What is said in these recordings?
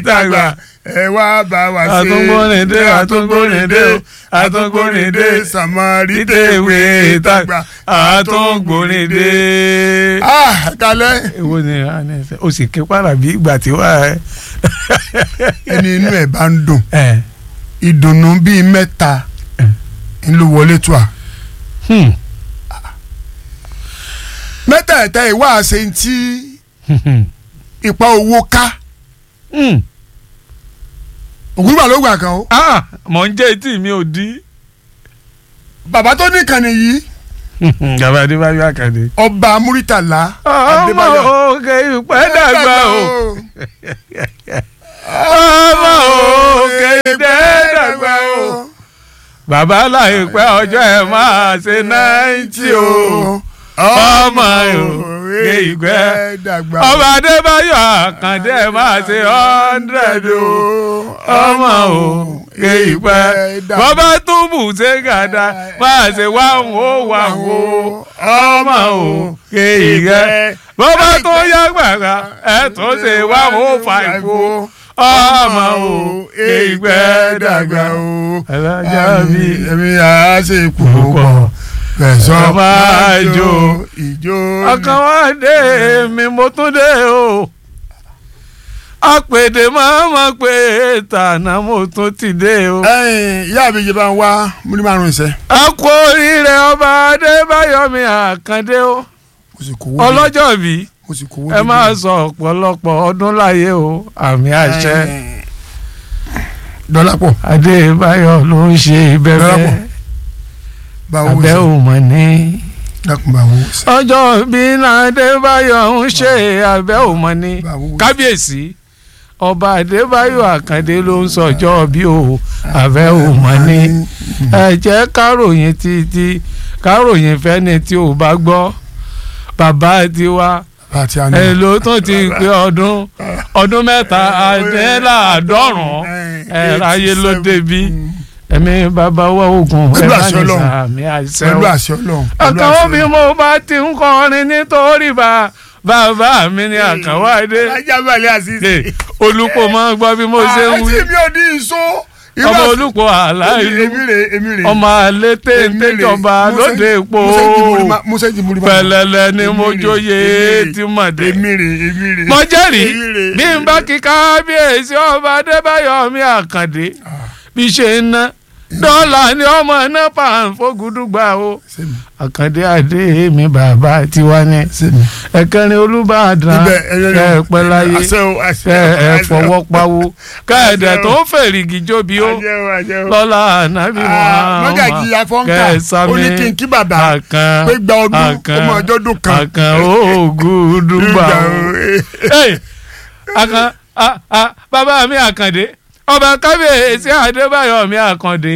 tàgbà ẹ wá bá wa ṣe àtúngbónìdé àtúngbónìdé àtúngbónìdé sàmárì ìtẹ̀wé tàgbà àtúngbónìdé. ah kalẹ èwo ni a ní ẹsẹ o sì ké para bí ìgbà tí wà ẹ. ẹni inú ẹ bá ń dùn ẹ ìdùnnú bíi mẹ́ta ń ló wọlé tó a hmm. mẹ́tẹ̀ẹ̀ta ìwà àṣẹ ti ipa owó ká Hmm. ògúngbà ló gbà kan o ah mọ̀ ń jẹ́ etí mi ò dí. bàbá tó ní kànnì yìí gàbá adébáyọ̀ àkàdé. ọba múrítàlá ọmọ òkè ìpẹ́ dàgbà o ọmọ òkè ìpẹ́ dàgbà o bàbá láìpẹ́ ọjọ́ ẹ̀ máa ṣe náìtì o ọmọ òkè ìpẹ́ dàgbà ọba adébáyọ̀ àkàndé ẹ̀ máa ṣe hundred o ọmọ òkè ìpẹ́ bàbá túbù ṣe gàdá máa ṣe wáhùn ó wáhùn o ọmọ òkè ìpẹ́ bàbá tó yá gbàgbà ẹ̀ tó ṣe wáhùn ó fà ìfò ọmọ òkè ìpẹ́ dàgbà o. alájà mi ẹ̀mí àá ṣe púpọ̀ fẹ̀sọ́ máa jó ìjó ọkàn wá dé mi mo tún dé o apèdè máa ma pé tànà mo tún ti dé o. ẹ̀yin ìyá mi jẹ bá ń wá múlí márùn ìṣẹ́ a kú oríire ọba adébáyọ̀mí àkàndé o mo sì kówó dé ọlọ́jọ́ bí mo sì kówó ẹ dé máa sọ ọ̀pọ̀lọpọ̀ ọdún láyé o àmì àṣẹ dọ́là pọ̀ adébáyọ̀ ló ń ṣe Dọ́lápọ̀. ìbẹ̀rẹ̀ báwo abẹ́ ṣe ò mọ̀ ní. dákun báwo ṣe ọjọ́ bí adébáyọ̀ ń ṣe abẹ́ ò mọ̀ ní. báwo ṣe kábíyèsí ọba adébáyọ̀ àkàndé ló ń sọjọ́ bí o àfẹ́ ò mọ̀ ní ẹ jẹ́ káròyìn títí káròyìn fẹ́ni tí ò bá gbọ́ bàbá tiwa àti ẹ àná ló tún ti pé ọdún ọdún mẹ́ta àdéhàádọ́rùn ẹ ráyé ló débi ẹ̀mí bàbá wa ogun ẹ Pẹ̀lú bá àṣẹ ní Ọlọ́run. sàmì àṣẹ pẹ̀lú o àṣẹ Ọlọ́run pẹ̀lú àkàwọ́ àṣẹ bí Ọlọ́run. mo bá ti ń kọrin nítorí bá bàbá mi ní àkàwọ́ adé ajá balẹ̀ àṣìṣe. Ẹ, olùkọ́ máa ń gbọ́ bí mo ṣe ń wí àti mi ò ní ìṣó. ọmọ olùkọ́ aláìlú èmi rè èmi rè. ọmọ alẹ́ téńté jọba lóde epo musa ti múri ma. pẹ̀lẹ́lẹ́ ni mo Èmi rè, jóye èmi rè, tí mà dé. èmi rè èmi rè. mo jẹ́rìí èmi rè. bí n bá kí kábíyèsí ọba adébáyọ̀ mi àkàndé bí ṣe ń ná dọ́là ni ọmọ náà pàǹfógùdùgbà o Sẹ́mi, àkàndé adé mi bàbá tiwa ní sẹ́mi. ẹ̀kẹrin olùbàdàn Ibẹ̀, ẹ- kẹ́ ẹ pẹ́ láyé àṣẹ o, àṣẹ kẹ́ o, ẹ àṣẹ o. fọwọ́ pawó kẹ́ ẹ dẹ̀ Àṣẹ o. tó fèrègì jóbi ó Àṣẹ o, àṣẹ o. lọ́la ànábì Ah, mọ́gàjì afọ́nkà ó ní kí n kí bàbá àkàn pé gba ọdún àkàn ọmọ ọjọ́ dún kan. àkàn ògùdùgbà Ìgbà o. o, eh. Hey, àkàn ah, ah, bàbá mi àkàndé ọba kábíyèsí adébáyọ̀ mi àkàndé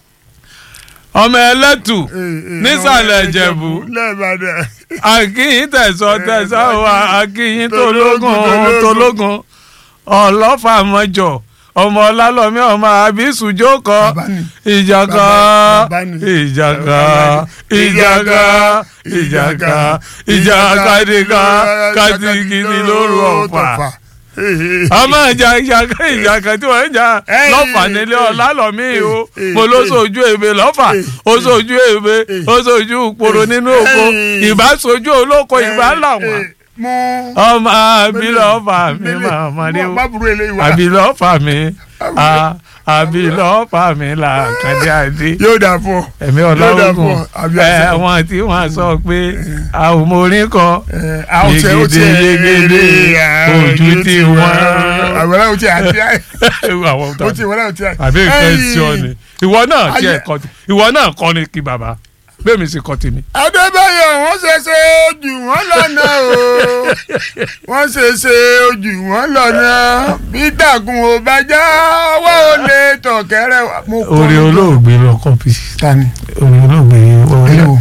ọmọ ẹlẹ́tù Eh, eh, nísàlẹ̀ ọmọ ìjẹ̀bú lẹ́ẹ̀bàdàn. akínyìn tẹ̀sán tẹ̀sán wa akínyìn tológun Tológun, tológun ọlọ́fà mọ́jọ ọmọ ọlálọ́mí ọmọ àbísùjókọ Bàbá ni. ìjàkà Bàbá ni. ìjàkà Bàbá ni. ìjàkà ìjàkà ìjàkà dìgbà kàtìkìtì lóru ọ̀fà ọmọ ìjà ìjàkà ìjàkà tí wọ́n ń jà Ey, lọ́fà nílé ey, ọlálọ́mí o ey, mo ló ey. sojú èbè lọ́fà ó sojú èbè ó sojú poro nínú oko Ey. ìbá sojú olóko ìbá làwọn mú. ọmọ abilọ́fà mi màmá rí o bábúrò eléyìí wá. abilọ́fà mi a- abilọ́fà mi là kàdé àdé yóò dà fún ọ. ẹ̀mí Yóò dà ọlọ́gùn fún ọ, àbí ẹ àṣẹ. wọn tí wọn sọ pé àwọn ọmọ orin kọ Eh, àwọn tí ó ti Yegede, yegede, ojú tí wọ́n. àwọn ẹ̀rọ tí a ti àwọn ó ti wọ́n náà ti a. àbí ìfẹ́ sí ọ ni ìwọ náà tiẹ̀ Ayé- kọ́ ìwọ náà kọ́ ni kí bàbá bẹ́ẹ̀ mi sì kọ́ tèmi. Adébáyọ̀ wọ́n ṣe ṣe ojú wọn lọ́nà o wọ́n ṣe ṣe ojú wọn lọ́nà bí dàgùn ò bá já wá ò lè tọ̀kẹ́rẹ́ wa. Mo kọ́ orí lójú. olóògbé lọ kọ́pì Tani orí olóògbé ẹni wo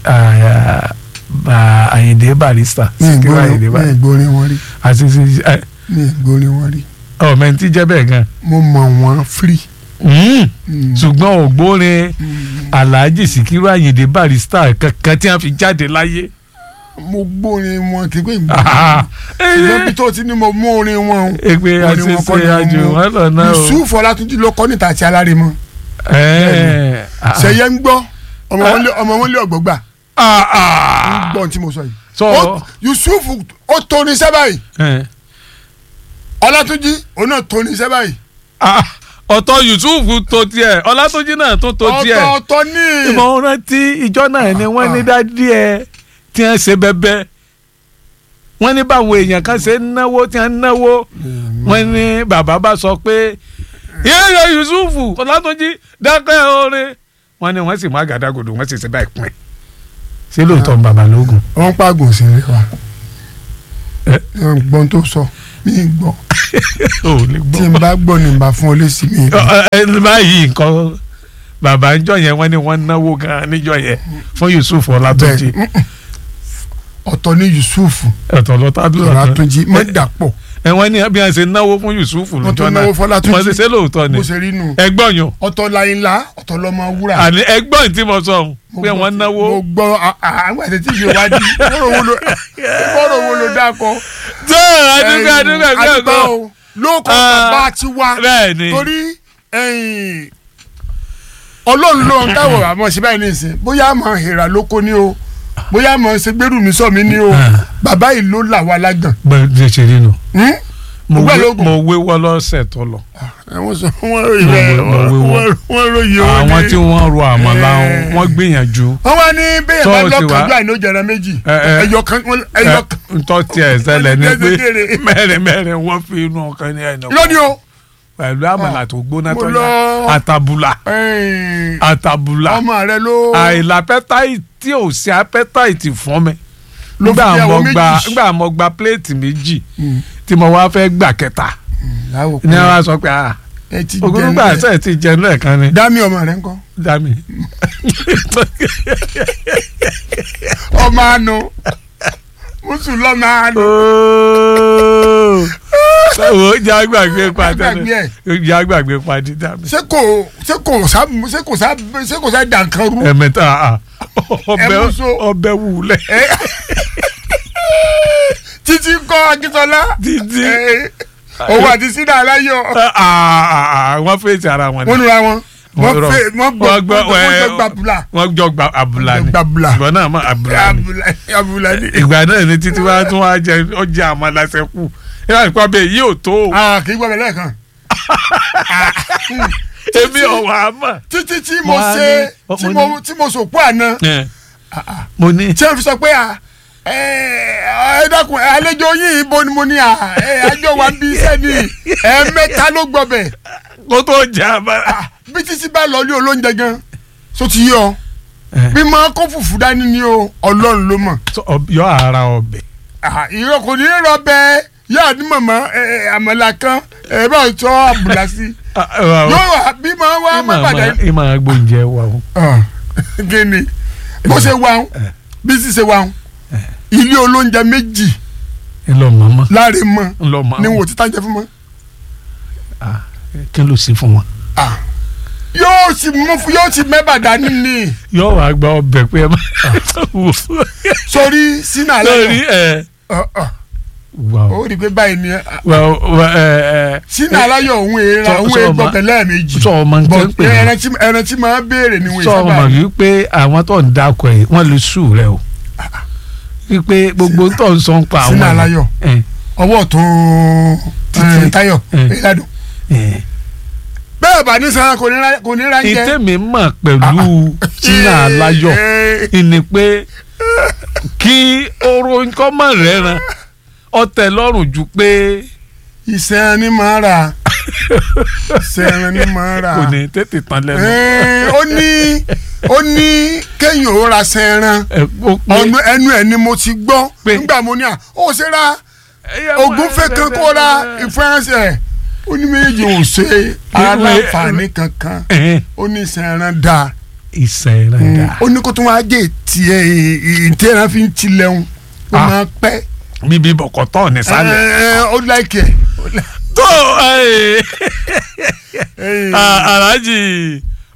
àyìndé barista mi Síkírù àyìndé ìgbórin mi barista ìgbórin wọn rí àti ẹ, mi ìgbórin wọn rí ọmọ ẹni tí jẹ́ bẹ́ẹ̀ gan. mo mọ̀ wọ́n free. Mm. Mm. ṣùgbọ́n ògbórin Mm. alhaji Síkírù àyìndé barista kankan tí wọ́n fi jáde láyé mo gbórin wọn kí pé ìgbà èyí lọ́bí tó ti ní mo mú orin wọn o èpè orin wọn kọ́ àṣẹṣe ni mo àjò mú. wọn lọ náà o. Yusuf Ọlátúnjí ló kọ́ níta àti alárèmọ Ẹ, ah, ṣẹyẹ ń gbọ́ ọmọ wọn lé ọmọ wọn lé ọgbọgbà ah, ń ah. gbọ́ ohun tí mo sọ yìí. sọ Ó- Yusuf ó tóni iṣẹ́ báyìí ẹ, Ọlátúnjí òun náà tóni iṣẹ́ báyìí ah, ọ̀tọ̀ Yusuf tó tiẹ̀ Ọlátúnjí náà tó tó tiẹ̀ ọ̀tọ̀ọ̀tọ̀ ní ìmọ̀ rántí ìjọ náà ni wọ́n ní dádì ẹ̀ tí wọ́n ṣe bẹ́bẹ́ wọ́n ní báwo èèyàn kan ṣe ń náwó tí wọ́n ń náwó wọ́n ní bàbá bá sọ pé yéèyàn Yusuf Ọlátúnjí dákẹ́ oore wọ́n ní wọ́n sì mú àgádágodo wọ́n sì ṣe báyìí pín ṣé lóòótọ́ ń bàbá lóògùn. wọ́n pàgùn sí i wa Ẹ? gbọ́n tó sọ mí gbọ́ ò lè tí gbọ́. n bá gbọ́ ni n bá fún ọ lésì mi. Ọ, ẹ, ẹ, báyìí nǹkan bàbá ń jọ yẹn wọ́n ní wọ́n náwó gan-an níjọ yẹn fún Yusuf Ọlátúnjí bẹ́ẹ̀ mm-mm. ọ̀tọ̀ ní Yusuf ẹ̀tọ́ lọ́tàdúrà kan Ọlátúnjí má dàpọ̀ ẹ wọ́n ní bí wọ́n ṣe náwó fún Yusuf wọ́n lọ́jọ́ tún náà náwó fọlátúnjí wọ́n ṣe ṣe lóòótọ́ ni bó ṣe rí nù ẹgbọ́n yàn ọ̀tọ̀ láyínlá ọ̀tọ̀ lọ́mọ wúrà. àní ẹgbọ́n tí mo sọ ohun Mo pé gbọ́ wọ́n tí- náwó mo gbọ́ à- à- àwọn àti tí ìgbé wájú bọ́rọ̀ wo ló bọ́rọ̀ wo ló dákọ̀. tó adúgbò adúgbò Ẹ̀yìn, ẹgbẹ́ adúgbò ọ̀gọ́ o lóko Ah, bàbá ti wá bẹ́ẹ̀ ni torí ẹ̀yìn, ọlọ́run ló ń káwọ̀ àmọ́ sí báyìí nìsín bóyá àmọ́ ìhìrà lóko ni o bóyá àmọ́ ṣe gbẹ́rù mi sọ mi ni o Ah. bàbá yìí ló là wá lágàn. gbọ́dọ̀ ṣe rí nu Hmm? mo Ògbẹ́ wé lóògùn. mo wé wọ́ lọ́sẹ̀ tó lọ àwọn sọ wọn ròyìn Mo bẹ́ẹ̀ wé- mo wé wọn. wọ́n- wọ́n ròyìn wọn àwọn ní- tí wọ́n ro àmàlà Eh. wọn gbìyànjú wọ́n wá ní bẹ́ẹ̀ Tó bá o ti wá. lọ́kànjú àìní ó jẹrẹ méjì Eh, eh. ẹyọ kan ẹyọ kan ntọ́ tiẹ̀ ṣẹlẹ̀ ni pé Kékeré. mẹ́rin mẹ́rin wọ́n fi inú ọkàn ní ẹ̀nà lónìí o. pẹ̀lú àmàlà tó gbóná Mo tó lọ. yá àtàbùlà Ẹ̀yìn, àtàbùlà ọmọ rẹ ló àìlápẹ́táìtì tí ò sí apẹ́táìtì fún mi ló fi nígbà ìyàwó mo gba méjì. nígbà mo gba pléètì méjì Mm. tí mo wá fẹ́ gbà kẹta láwò ní wọ́n á sọ pé ah ẹ ti ogún gbà jẹ sẹ́ẹ̀ ti jẹun lẹ́ẹ̀kan ni dámì ọmọ rẹ ńkọ́ dami ọmọ àánú mùsùlùmí ọmọ àánú. wo jẹ́ àgbàgbé padì Àgbàgbé ẹ̀. jẹ́ àgbàgbé padì dami ṣé kò ṣé kò sá ṣé kò sá ṣé kò sá dànkan rú. ẹ̀mẹ́ta ah, ọbẹ̀ Ẹ mú so. ọbẹ̀ wúlẹ̀ Ẹ. títí kọ́ akíntọ́lá. Títí. Ẹ, òun àti sínú aláyọ̀ Ah, ah, ah, wọ́n fèsì ara wọn ni. wọ́n nura wọn wọ́n rọ- fẹ́ wọ́n gbọ́ wọ́n gbọ́ wọ́n ẹ, gbọ́ gbàbùlà wọ́n jọ gba abúlá ni gbàbùlà ìgbà náà mọ abúlá ni abùlà abùlà ni. ìgbà náà ni títí wá tún wá jẹ ọjà àmàlàsẹ kù ìyá ìpá bẹ́ẹ̀ yìí ò tó o Ah, kì í gbọ́ mi lẹ́ẹ̀kan. èmi ọ̀wà àmà. títí tí mo Mo á ṣe ní- tí mo mo tí mo sòpó àná mo ní tí wọ́n fi sọ pé à ẹ ẹ dákun ẹ, àlejò yín ibo ni mo ní à ẹ àjọ wa bí iṣẹ́ ni ẹ mẹ́ta ló gbọ́ bẹ̀ kó tó jẹ àmàlà. bí títí bá lọ ní olóúnjẹ gan so ti yọ bí máa kó fùfú dání ni o ọlọ́run ló mọ̀ yọ ara ọbẹ̀ Ah, ìrọ̀ kò ní rọ bẹ́ẹ̀ yóò ní mọ̀mọ́ ẹ, ẹ, àmàlà kan ẹ bá sọ àbùlà sí yóò wà bí máa wá má padà ìmọ̀ agbóúnjẹ wa o. gini bó ṣe wà ń bí sì ṣe wà ń ilé olóúnjẹ méjì ńlọ màmá láre mọ ńlọ màmá ni wò ti tájẹ fún mọ. kí ló ṣe fún wọn. yóò sì mú fún yóò sì mẹ́bà dání ni yọ wàá gba ọbẹ̀ pé ẹ má wò sórí sínú lórí àlẹ́ ẹ. yọ wà ó rí i pé báyìí ni wà wà ẹ ẹ. sínú aláyọ̀ òun èèrà Sọ- òun sọ èègbọ̀ ma- pẹ̀lẹ́ méjì sọ ọmọ nǹkan ń pè é. ẹran tí ẹran tí máa béèrè ni wọ́n sọ ọmọ sábà wípé àwọn tó ń dákọ ẹ wọn lè sùn rẹ o wípé gbogbo tó ń sọ ń pa àwọn sínú aláyọ̀ ẹ, ọwọ́ tó Títí. ẹ, Táyọ̀ ẹ. ìlàdùn ẹ. bẹ́ẹ̀ bá ní sàn kò ní ra kò ní ra ń jẹ. ìtẹ̀mí mọ̀ pẹ̀lú sínú aláyọ̀ Eh, ni pé kí oró nǹkan mọ̀ rẹ̀ ran ọtẹ lọ́rùn ju pé ìṣẹ́ran ni máa rà ìṣẹ́ran ni máa rà. kò ní tètè tán lẹ́nu. Eh, ó ní ó ní kéèyàn ó ra sẹ́ran ẹ, ó pé- ọ̀nà ẹnu ẹ̀ ni mo ti gbọ́ Pé- nígbà mo ní à ó ṣe ra Ẹyẹ mọ̀ ògúnfẹ̀ kan kó ra ìfẹ́ránṣẹ́ ó ní méjì ò ṣe aláǹfààní kankan Ẹ̀hẹ́n, ó ní sẹ́ran dáa ìṣẹ̀rẹ̀ dà ó ní kó tún wá jẹ́ tiẹ̀ ìtẹ́ran fi ń tilẹ̀hún ó Ah. máa pẹ́ bíbí bọ̀kọ̀tọ̀ nísàlẹ̀. Eh, ó láìkẹ́ tó ẹ, a- Alhaji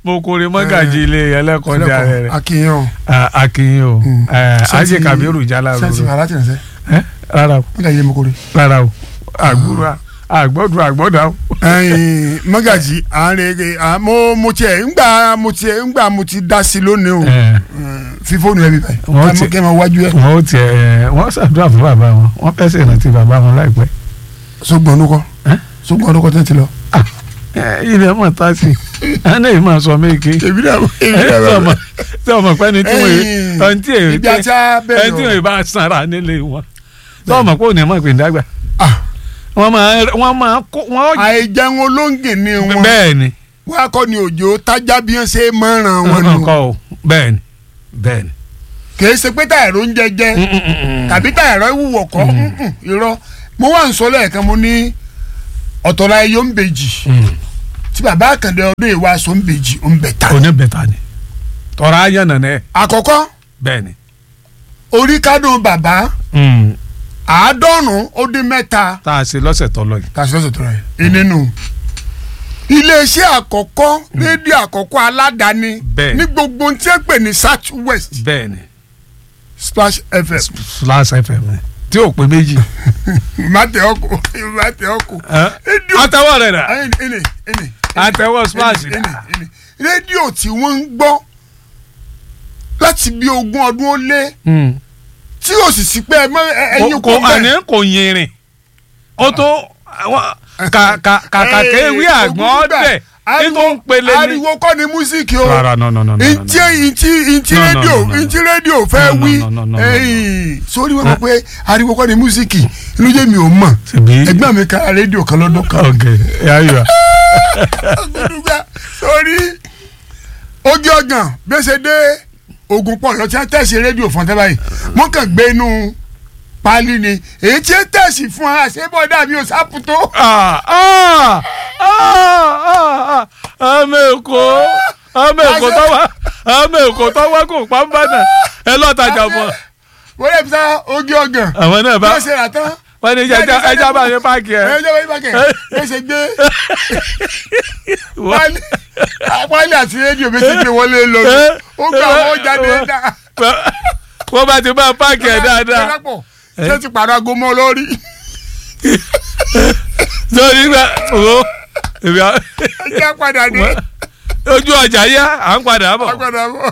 mo kórè mọ́gàjì ilé ẹlẹ́kọ̀ọ́jà rẹ̀ akínyàn akínyìn o ajé kabiru jala sẹ́ǹtì roro aláti rẹ̀ sẹ́ ẹ rárá o mọ́gàjì lè mú kórè. rárá o àgbúrò àgbọ̀dù àgbọ̀dà o. ẹyin mọ́gàjì àárẹ̀ à mo mo tiẹ̀ ńgbà mo tiẹ̀ ńgbà mo ti dá sí lónìí o Ẹ, fi fóònù ẹ bí báyìí Wọ́n ká ti- mọ́ kẹ́ ẹ máa wájú ẹ wọn ó tiẹ̀ ẹ, wọ́n ṣàdúrà fún bàbá wọn wọ́n fẹ́ ṣèrántí bàbá wọn láìpẹ́. sógbọ̀n ọdún kọ́ Ẹ? sógbọ̀n ọdún kọ́ tẹ́ ti lọ. Ẹ, ilẹ̀ mọ̀ tá sí i ẹni èyí máa sọ méje. èmi náà èmi ẹ náà sọ ma sọ ma pẹ́ ni tí wọ́n Ẹ̀yin, ẹni tí èyí ibi àti abẹ́rẹ́ ẹni tí o. wọ́n bá sanra nílé wọn sọ ma pé òní ẹ̀ máa pè ní dàgbà Ah, wọ́n máa wọ́n máa kó wọ́n àìjẹun olóńgè ni wọn bẹ́ẹ̀ ni wọn akọ ni òjò tájá bí wọn ṣe mọ́ràn wọn nù kọ́ o bẹ́ẹ̀ ni bẹ́ẹ̀ ni. kìí ṣe pé táyà ń jẹjẹ tàbí táyà ìwúwọ̀ kọ́ mm-mm, irọ́ mo wà ń sọ lẹ́ẹ̀kan mo ní ọ̀tọ̀lá ẹyọ ń bèjì tí bàbá àkàndé ọdún ìwà aṣọ ń bèjì ń bẹ̀ ta. òní bẹ̀ta ni tọ́ra ayé nànà ẹ̀ àkọ́kọ́ bẹ́ẹ̀ ni. orí kádùn bàbá àádọ́rùn-ún ó dín mẹ́ta tá a ṣe lọ́sẹ̀ tó lọ yìí. tàṣí lọ́sọ̀ tó rà yìí nínú iléeṣẹ́ àkọ́kọ́ rédíò àkọ́kọ́ aládàáni Bẹ́ẹ̀. ní gbogbo ohun tí ẹ pè ní south west bẹ́ẹ̀ ni splash fm Flash FM ni tí ò pé méjì. màtẹ ọkọ màtẹ ọkọ rédíò àtẹwọ́ rẹ̀ rà ẹni ẹni ẹni àtẹwọ́ Splash ẹni rẹ̀. ẹni rédíò tí wọ́n ń gbọ́ láti bí ogún ọdún ó lé tí o sì sí pé ẹ mọ ẹ- ẹyin kò kò àní bẹ́ẹ̀. kò yìnrìn ó tó àwọn- kà- kà- kàkà kéwì Ee, àgbọ̀n ogún gbà. ọ̀dẹ̀ Ariwo- nítorí ń pele ní. ariwo kọ́ ni músíkì o rárá no no no no no, no. ntí ntí ntí No, no, rédíò no, no, no. ntí rédíò fẹ́ No, no, wí no, no, no, no, ẹ̀yìn sórí wọn mọ̀ pé ariwo kọ́ ni músíkì inú jẹ́ mi ò mọ̀ Ṣebí- ẹgbẹ́ mi ka rédíò kan lọ́dún kan ok yáyọ gbẹdúgbà sórí ojú ọgàn gbèsè dé ogun pọ̀ lọ́tí á tẹ̀sí rédíò fún ọtẹ́ báyìí wọ́n kàn gbé inú pálí ni èyí tí ó tẹ̀sí fún wa àṣebọ̀ dàbí òsápù tó ọmọ èkó ọmọ èkó tó wá ọmọ èkó tó wá kó pàmbánà ẹ lọ́tajà mọ́ wọ́n lè fi sá ojú ọgàn àwọn náà bá bí wọ́n ṣe rà tán wọ́n ní ẹja ẹja bá ní páàkì ẹ. ẹjọ́ bá yí bákẹ́ bí ṣe gbé pálí pálí àti rédíò bí ṣe gbé wọlé lọ ó gba àwọn jáde dá wọ́n bá ti bá páàkì ẹ̀ dáadáa Dọ́lápọ̀, ṣé ti pàrọ̀ aago mọ́ lórí lórí gbà owó èmi à- ẹjẹ́ padà dé ojú ọjà yá à ń padà bọ̀. agbada bọ̀.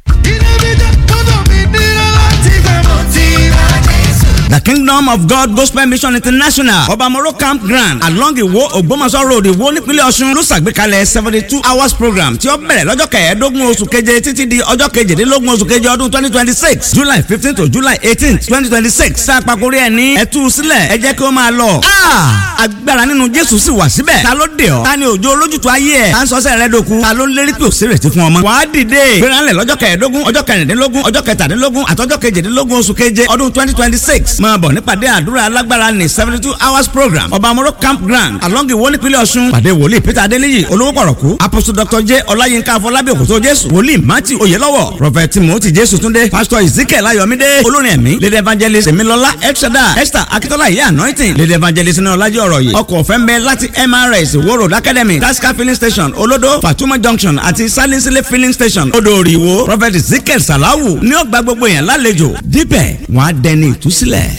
The Kingdom of God Gospel Mission International Obamoro Campground along Iwo Ogbomoso Road Iwo nípínlẹ̀ Ọ̀ṣun ló ṣàgbékalẹ̀ seventy two hours program tí ó bẹ̀rẹ̀ lọ́jọ́ kẹẹ̀ẹ́dógún oṣù keje títí di ọjọ́ kejìdínlógún oṣù keje ọdún twenty twenty six July fifteen to July eighteen twenty twenty six sàpàkórí ẹ̀ ní ẹ̀tú sílẹ̀ ẹ jẹ́ kí ó máa lọ. agbára nínú Jésù sì wà síbẹ̀ ta ló dé ọ ta ni òjò olójútu ayé ẹ̀ ta ń sọ́sẹ̀ rẹ dòkun ta ló ń lérí pé òsèré ti fún ọmọ. wàá dìde gbéranlẹ̀ lọ́jọ́ kẹẹ̀ẹ́dógún ọjọ́ kẹrìndínlógún ọjọ́ kẹtàdínlógún àtọ́jọ́ kejìdínlógún oṣù keje ọdún twenty twenty six máa bọ̀ nípàdé àdúrà alágbára ní seventy two hours program ọba amoro campground along iwo nípínlẹ̀ ọ̀ṣun pàdé wòlíì peter adéníyì olówó pọ̀rọ̀kú apostle dr j ọláyínká afọlábí òkòtó jésù wòlíì matthew oyelọ́wọ̀ prophet timothy jésù túndé pastor ezekiel ayọ̀mídé olórin ẹ̀mí lady evangelist emilọlá elshada esther akitola ìyá anointing lady evangelist ní ọlájí ọ̀rọ̀ yìí ọkọ̀ ọ̀fẹ́ ń bẹ láti mrs wo road academy tasca filling station olodo fatuma junction àti salinsile filling station odò ìwò prophet ezekiel salawu ní ọgbà gbogbo yẹn lálejò dípẹ̀ wọ́n á dẹni ìtúsílẹ̀.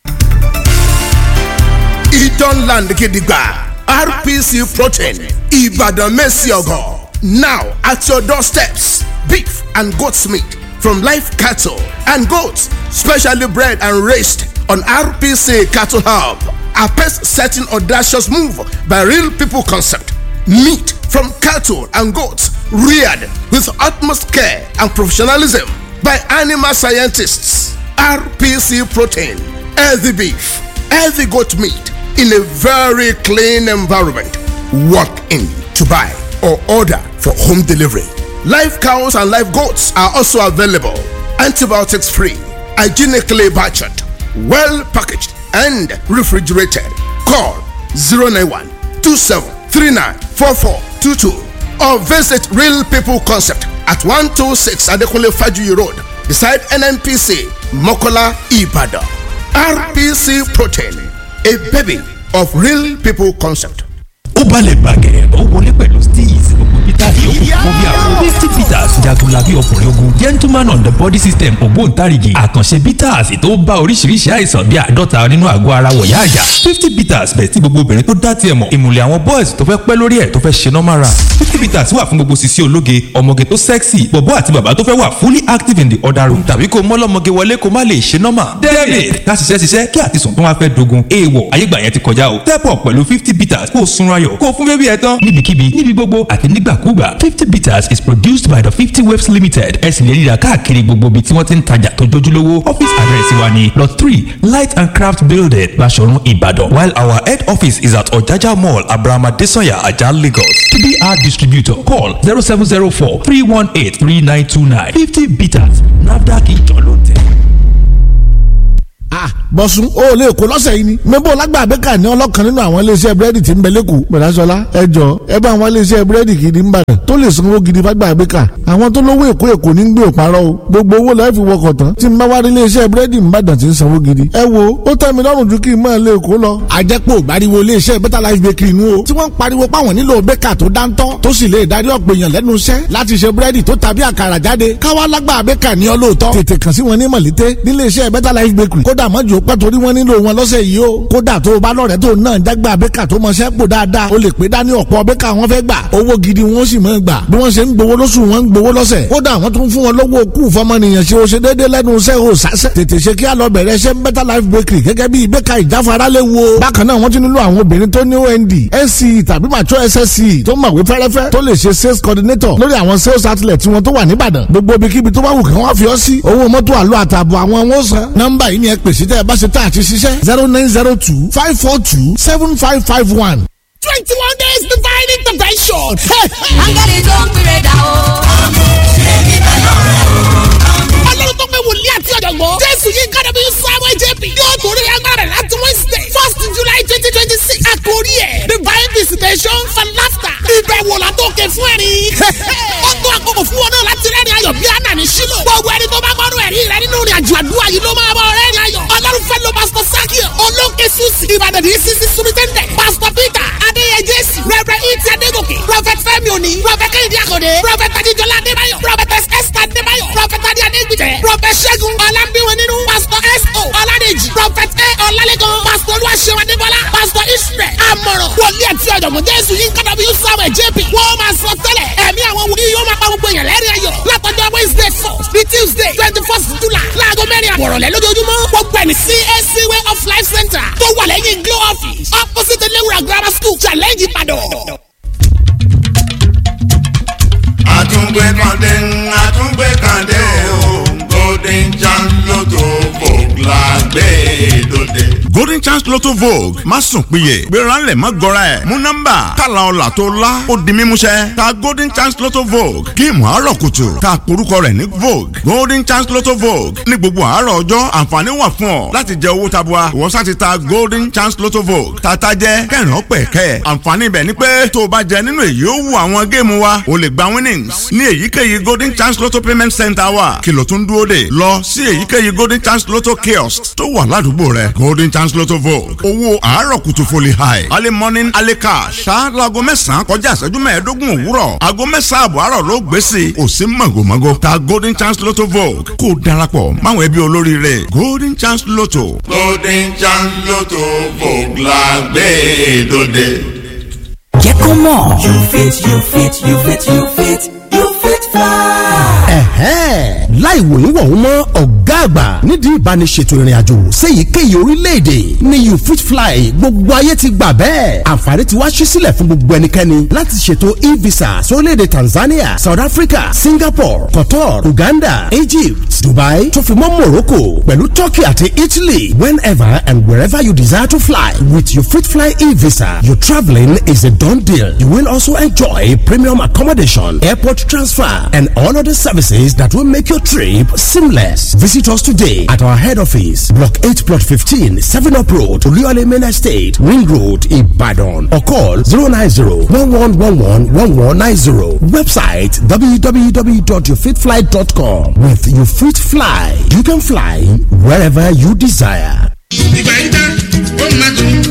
Idan Land Gidigba RPC Protein Ibadan Messiogo. Now at your doorsteps, beef and goat's meat from live cattle and goats, specially bred and raised on RPC Cattle Hub. A pace setting audacious move by Real People Concept. Meat from cattle and goats reared with utmost care and professionalism by animal scientists. RPC Protein, healthy beef, healthy goat meat in a very clean environment. Walk in to buy or order for home delivery. Live cows and live goats are also available. Antibiotics free, hygienically butchered, well packaged, and refrigerated. Call 091 2739 4422 or visit Real People Concept at 126 Adekunle Fajuyi Road beside NNPC Mokola Ibadan. RPC Protein, a baby of Real People Concept. ó balẹ̀ bàgẹ́ ó wọlé pẹ̀lú steez gbogbo peter yòókù fún bí àwọn fifty bitters jagunlabi ọkùnrin ogun gentleman on the body system ògbóǹtarìgì àkànṣe bitters tó bá oríṣiríṣi àìsàn bíi àádọ́ta nínú àgọ́ ara wọ̀yá àyà fifty bitters bẹ̀ tí gbogbo obìnrin tó dá tiẹ̀ mọ̀ ìmùlẹ̀ àwọn boys tó fẹ́ pẹ́ lórí ẹ̀ tó fẹ́ ṣe normal run fifty bitters wà fún gbogbo sisi ológe ọmọge tó sexy bọ̀bọ́ àti bàbá tó fẹ́ wà fully active in the other room tàbí kó mọ́lọ́mọge wọlé kó má lè ṣe normal david ká ṣiṣẹ́ ṣiṣẹ́ kí àtisùn tó wá fẹ́ dogun èèwọ̀ ayégbà yẹn ti kọjá o step up pẹ̀lú fifty bitters kó o sunra yọ̀ kó o fún bébí ẹ tán níbikíbi níbi gbogbo àti nígbàkúgbà fifty bitters is produced by the fifty waves limited ẹ sì lè ríra káàkiri gbogbo ibi tí wọ́n ti ń tajà tó jójúlówó office address wa ni lot three light and craft building Baṣọ̀run Ìbàdàn while our head office is at Ọ̀jájá mall Abraham Adesanya Ajah Lagos to be our distributor call zero seven zero four three one eight three nine two nine fifty bitters NAFDAC ìjọ ló tẹ̀. ah bọ̀sùn o lè kó lọ́sẹ̀ yìí ni mẹ́bọ̀ lágbà abẹ́ka ní ọlọ́kan nínú àwọn iléeṣẹ́ búrẹ́dì tí ń bẹ lẹ́kọ̀ọ́ bẹ̀rẹ̀sọ̀lá ẹ jọ ẹ bá àwọn iléeṣẹ́ búrẹ́dì gidi ń bàdàn tó lè sanwó gidi fágbà abẹ́ka àwọn tó lówó èkó èkó ní gbé òparọ́ o gbogbo owó lọ́ọ́ fi wọkọ̀ tán tí ń bá wá rí iléeṣẹ́ búrẹ́dì ń bàdàn tí ń sanwó gidi ẹ wo ó tẹ́ mi lọ́rùn ju kí n máa lè kó lọ. àjẹpọ̀ gbariwo iléeṣẹ́ better life bakery nu o tí wọ́n ń pariwo páwọn nílò bẹ́kà tó dáńtọ́ tó sì lè darí ọ̀pọ̀ èèyàn lẹ́nu iṣẹ́ láti ṣe búrẹ́dì tó tàbí àkàrà jáde káwá lágbà bẹ́kà ní ọlọ́ọ̀tọ́ tètè kàn sí wọn ní mọ̀lété níléeṣẹ́ better life bakery kódà mọ́jú pẹ́ torí wọ́n nílò wọn lọ́sẹ̀ yìí o kódà tó o bá lọ́rẹ̀ẹ́ tó náà jágbá bẹ́kà tó mọṣẹ́ pò dáadáa o lè pé dání ọ̀pọ̀ bẹ́kà wọn fẹ́ gbà owó gidi wọn sì máa gbà bí wọ́n ṣe ń gbowó lóṣù wọn ń gbowó lọ́sẹ̀ kódà wọ́n tún fún wọn lọ́wọ́ kú fọmọnìyàn ṣe o ṣe déédéé lẹ́nu iṣẹ́ o sásẹ̀ tètè ṣe kí á lọ bẹ̀rẹ̀ ṣe better life bakery gẹ́gẹ́ bí bẹ́kà ìjáfara lè wo bákan náà wọ́n ti nílò àwọn obìnrin tó ní OND NCE tàbí mature SSCE tó mọ̀wé fẹ́rẹ́fẹ́ tó lè ṣe sales coordinator lórí àwọn sales outlet tí wọ́n tó wà níbàdàn gbogbo ibikíbi tó bá wù kí wọ́n fi ọ́ sí owó mọ́tò àlọ́ àtààbọ̀ àwọn wọn san nọ́mbà yìí ni ẹ pèsè tẹ́ ẹ bá ṣe tá àti ṣiṣẹ́ zero nine zero two five four two seven five five one. twenty one days divine intervention. áńgẹ́lì tó ń pèrè dà o. ọlọ́run tó pé wòlíì àti ọ̀jọ̀gbọ́n jésù yìí kára bí samuel jp yóò torí agbára rẹ̀ láti wednesday first july twenty twenty six àkórí ẹ̀ divine visitation for laughter ìbẹ̀wò látòkè fún ẹ̀rín. ó tó àkókò fún wọn náà láti rẹ́rìn ayọ̀ bí àná ní sílò gbogbo ẹni tó bá gbọ́dọ̀ ẹ̀rí rẹ nínú ìrìn àjò àdúrà yìí ló máa bọ̀ rẹ́rìn ayọ̀ ọlọ́run fẹ́ lo pastor sakio olóńkè susi ìbàdàn ní sisi sumitẹ́ndẹ̀ pastor peter adéyẹ jésì rẹ̀rẹ̀ ìtì adégòkè prophet fẹ́mi òní prophet kẹ́hìndé àkọ́dé prophet adéjọlá adébáyọ̀ prophet esther adébáyọ̀ prophet adé adégbìtẹ̀ prophet ṣẹ́gun ọlámbíwọn nínú pastor s.o. ọládèjì prophet a ọlálẹ́gàn pastor olúwaṣẹ́wọ̀ adébọ́lá pastor israel amọ̀ràn wòlíì àti ọ̀jọ̀gbọ́n jésù yìí kọ́dọ̀ bí samuel jp wọ́n máa sọ tẹ́lẹ̀ ẹ̀mí àwọn wòlíì yóò máa pa gbogbo èèyàn lẹ́rìn ayọ̀ látọjọ́ wednesday first ní tuesday twenty first july láago mẹ́rin àbọ̀rọ̀lẹ́ lójoojúmọ́ gbogbo ẹni cac way of life center tó wà lẹ́yìn glow office opposite elewura grammar school challenge ìbàdàn. àtúngbé kàndé àtúngbé kàndé o golden chance lotto vogue la gbé dòde. golden chance lotto vogue má sùn péye gbéra ńlẹ̀ má gọra ẹ̀ mú nọ́mbà kàlà ọ̀là tó la ó di mímúṣẹ ta golden chance lotto vogue géèmù àárọ̀ kùtù ta porúkọ rẹ̀ ní vogue golden chance lotto vogue ní gbogbo àárọ̀ ọjọ́ àǹfààní wà fún ọ láti jẹ owó tabua ìwọ sá ti ta golden chance lotto vogue tata jẹ kẹrin ọpẹ kẹ àǹfààní ibẹ̀ ni pé tó o bá jẹ nínú èyí ó wù àwọn géèmù wa o lè gba winnings ní èyíkéyìí golden chance lotto payment center wa kìlọ̀ tún dúró dè lọ sí èyíkéyìí golden chance lotto kiosk tó wà ládùúgbò rẹ golden chance lotto vogue owó àárọ̀ kùtù foli high early morning early cash ṣáájú aago mẹ́sàn-án kọjá ìṣẹ́jú mẹ́ẹ̀ẹ́dógún òwúrọ̀ aago mẹ́sàn-án àbọ̀ àárọ̀ ló gbé sí i kò sí màgòmágó ta golden chance lotto vogue kó o darapọ̀ máwọn ẹbí olóríire golden chance lotto. golden chance lotto vogue la gbé dòde. jẹ́ kó mọ̀. you fit you fit you fit you fit you fit fly. ẹ̀hẹ́n láì wòyún wọ̀hún mọ́ ọ̀gá àgbà nídìí ìbániṣètò ìrìn àjò séyìíkéyìí orílẹ̀-èdè ní you fit fly gbogbo ayé ti gbà bẹ́ẹ̀ àǹfààní ti wá ṣí sílẹ̀ fún gbogbo ẹnikẹ́ni láti ṣètò e-visa sórílẹ̀-èdè Tanzania South Africa Singapore Qatar Uganda Egypt Dubai tó fi mọ́ Morocco pẹ̀lú Turkey àti Italy whenever and wherever you desire to fly with your fit fly e-visa your travelling is a done deal you will also enjoy premium accommodation airport transfer and all other services that will make your trip seamless. Visit us today at our head office, Block 8, Plot 15, 7 Up Road, Oluyole Main Estate, Ring Road, Ibadan, or call 090 1111 1190. Website www.yourfitfly.com. With Your Fit Fly, you can fly wherever you desire. ìgbà yín dá ó máa tún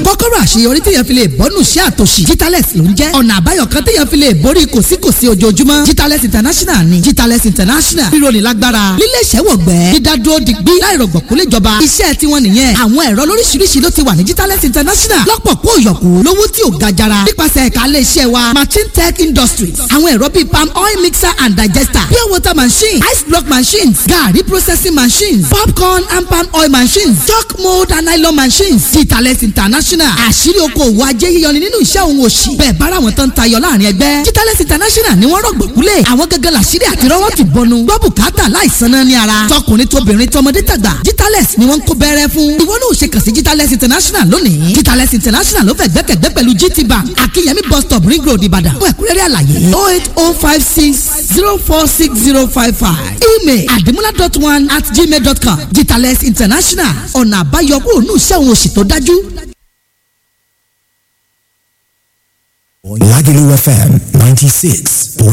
kọ́kọ́rọ́ àṣeyọrí téèyàn fi lè bọ́nù sí àtòṣì Jitales ló ń jẹ́ ọ̀nà àbáyọ kan téèyàn fi lè borí kòsíkòsí ojoojúmọ́ Jitales International ni Jitales International ríro ní lágbára lílé ìṣẹ́wọ̀gbẹ́ dídádúró digbí láìrọ̀gbọ̀kú léjọba iṣẹ́ tiwọn nìyẹn àwọn ẹ̀rọ lóríṣiríṣi ló ti wà ní Jitales International lọ́pọ̀ kó yọ̀kú lówó tí ò ga jara nípasẹ̀ ẹ̀ka ilé iṣẹ́ wa Machine Tech Industries àwọn ẹ̀rọ bíi palm oil mixer and digester pure water machine ice block machines garri processing machines popcorn and palm oil machines chalk mold and nylon machines Jitales International àṣírí okòwò ajé yíyọni nínú iṣẹ́ òun òṣì bẹ́ẹ̀ bára wọn tán tayọ láàrin ẹgbẹ́ Jitales International ni wọ́n rọ̀gbọ̀kúlẹ̀ àwọn gẹ́gẹ́ làṣírí àti rọ́wọ́ ti bọnu gbọ́ bùkátà láìsan náà ní ara tọkùnrin tóbìnrin tọmọdé tàgbà Jitales ni wọ́n ń kó bẹ́rẹ́ fún ìwọ náà ò ṣe kàn sí Jitales International lónìí Jitales International ló fẹ́ gbẹ́kẹ̀gbẹ́ pẹ̀lú GT Bank Akínyẹmí bus stop ring road Ìbàdàn fún ẹ̀kúnrẹ́rẹ́ àlàyé oh eight oh five six zero four six zero five five email adimula dot one at gmail dot com Jitales International ọ̀nà àbáyọ kúrò ní iṣẹ́ òun òṣì tó dájú. Lagelu FM 96.